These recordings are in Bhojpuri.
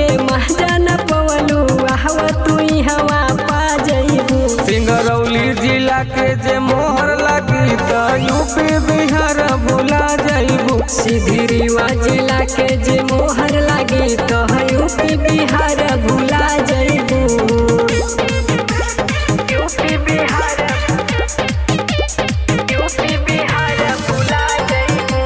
महजा न पवलू आहवा तू हवा पा जइबू सिंगरौली जिला के जे मोहर लगी त यूपी बिहार भुला जाइबू सीधी रीवा जिला के जे मोहर लागी तो यूपी बिहार भुला जइबू यूपी बिहार यूपी बिहार भुला जइबू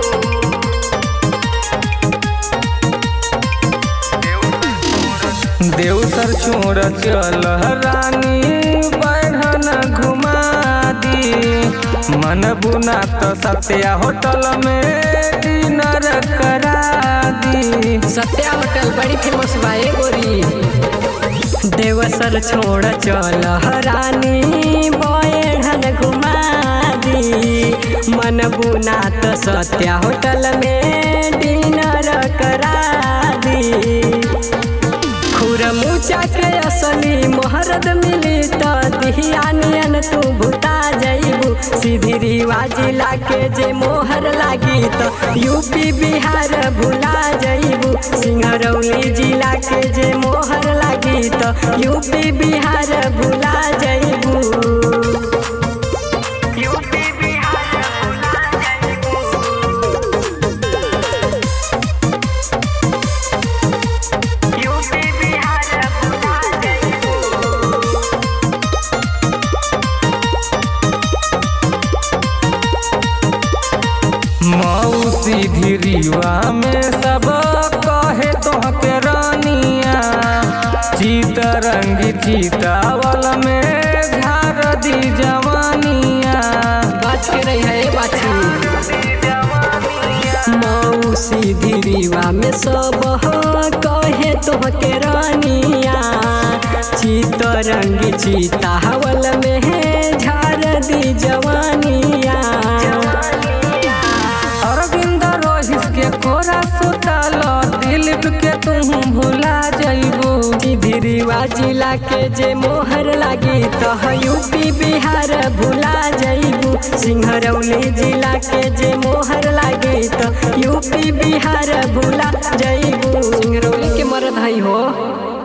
देवसर छोड़ चल रानी बढ़न घुमा दी मन बुना तो सत्या होटल में डिनर करा दी सत्या होटल बड़ी फेमस बा ए गोरी देवसर छोड़ चल रानी बयढ़न घुमा दी मन बुना तो सत्या होटल में डिनर करा दी खुरमुचा के असली मोहरत मिली तो दिहियानियन तू भुता जइबू सीधी रीवा जिला के जे मोहर लागी तो यूपी बिहार भुला जइबू सिंहरौली जिला के जे मोहर लागी तो यूपी बिहार भुला जइबू यूपी बिहार भुला जइबू यूपी बिहार भुला जइबू मौसी धीरीवा में सब कहे तोहके रानिया चीत रंगी चीतावल में झार दी जवानिया बात के रही है बाछी मौसी धीरीवा में सब कहे तोहके रानिया चित रंगी चीता हवल में है झार दी जवानिया अरविंद रोहित के कोरा सुतल दिलीप के तुम भुला जइबू धीरीवा जिला के जे मोहर लागी तो यूपी बिहार भुला जइबू सिंहरौली जिला के जे मोहर लागी तो यूपी बिहार भुला जइबू सिंहरौली के मरद हई हो